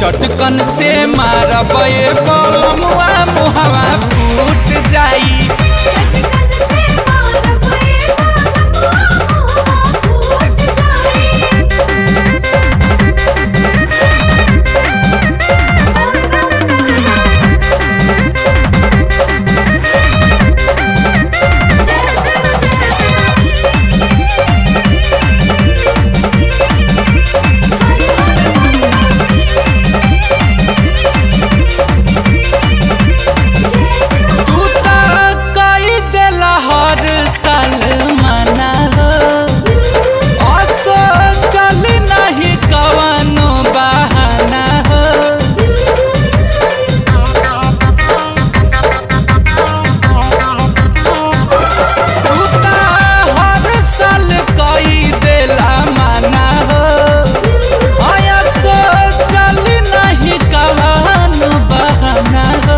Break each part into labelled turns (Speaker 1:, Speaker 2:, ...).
Speaker 1: चटकन से मारबे कलमुआ मुहवा फूट जाई
Speaker 2: चटकन से मारबे बालमुआ मुहवा फूट जाई जैसे जैसे
Speaker 1: तू त कई देला हर साल मना हो असो चली नहीं कवनो बहाना हो तू त हर साल कई देला मना हो असो चली नहीं कवनो बहाना हो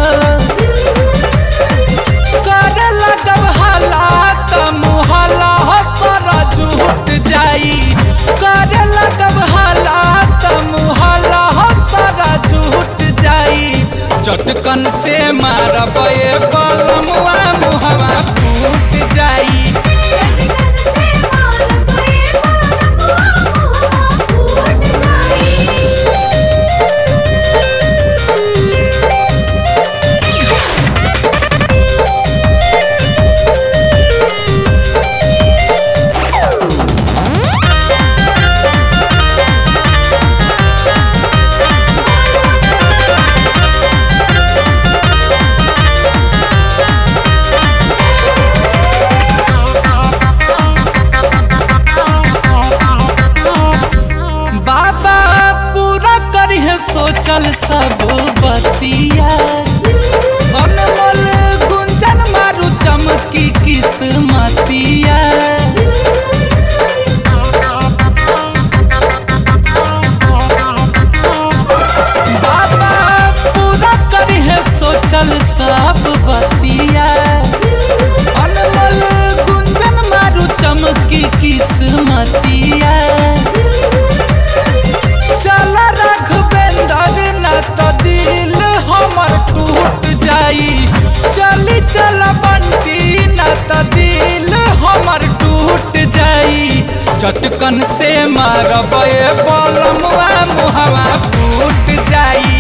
Speaker 1: करे लगब हालात मुहला सारा झूठ जाई करे लगब हालात मुहला सारा झूठ जाई चटकन से मारबे बलमुआ मुहवा फूट जाई
Speaker 2: चटकन से मारबे बालमुआ मुहवा फूट
Speaker 1: बाबा पूरा करिहे सोचल सब बतिया अनमोल गुंजन मारू चमकी किस्मतिया बाबा पूरा करिहे सोचल सब बतिया अनमोल गुंजन मारू चमकी किस्मतिया चल रघुवेंदर न तो दिल हमर टूट जाई चली चल बंटी न तो दिल हमर टूट जाई चटकन से मारबे बलमुआ मुहवा फूट जाई